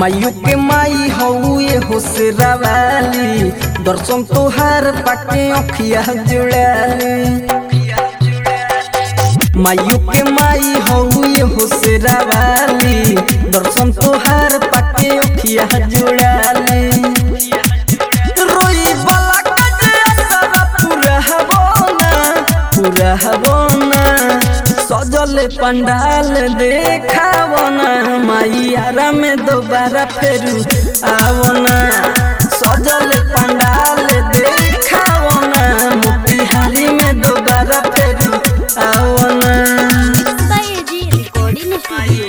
मायू के माई हउए होसरावाली दर्शन तोहार पाके अखिया जुड़ाली मायू के माई हउए होसरावाली दर्शन तोहार पाके अखिया जुड़ाली रोई वाला कटे असरा पूरा हबोना पूरा हबोना सजल पंडाल देखावना मैयारा में दोबारा फेरू आवना सजल पंडाल देखावना मोतिहारी में दोबारा फेरू आवना जी रिकॉर्डिंग स्टूडियो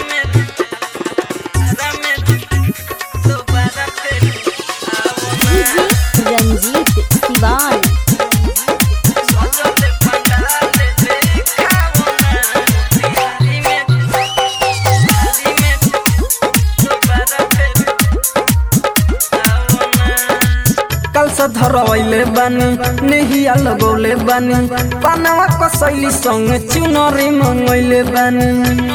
जी रंजीत सिवान कल से धरवैले बानी नेहिया लगौले बानी पानवा कसैली संग चुनरी मंगैले बानी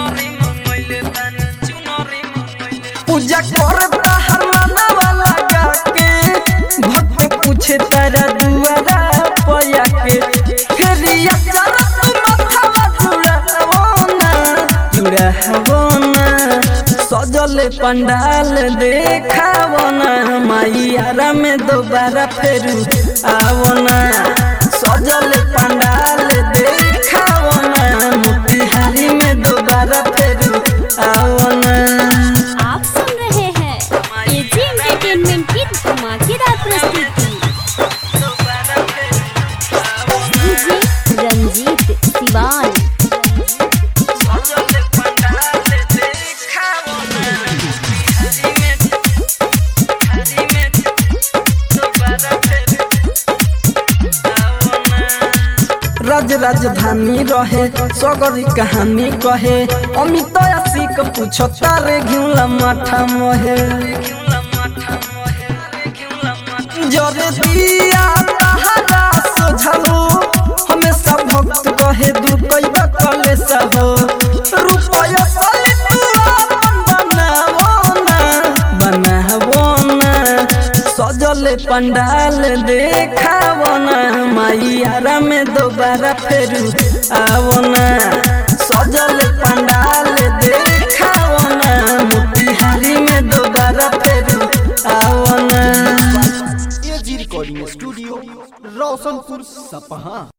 पूजा कर बाहर मनवा लगा के भक्त पूछे तारा दुआरा पया के फेरिया चरा तू माथावा जुड़ावना जुड़ावना सजल पंडाल देखावना मैयारा में दोबारा फेरू आवना सजल पंडाल देखावना मोतिहारी में दोबारा फेरू आवना आप सुन रहे हैं एजी एंटरटेनमेंट की धमाकेदार प्रस्तुति जी रंजीत सिवान राज राजधानी रहे सगरी कहानी कहे अमित सिक पूछ तारे घिउला माठा महे जरे दिया तहरा सोझलो हमेशा भक्त कहे दूर कैबा कले सहो रुपया सले तू आपन बनावो ना बनावो ना सजल पंडाल देखावो ना मैयारा में दोबारा फेरू आवो ना सजल पंडाल देखावो ना मोतिहारी में दोबारा फेरू आवो ना एजी रिकॉर्डिंग स्टूडियो रोशनपुर सपहा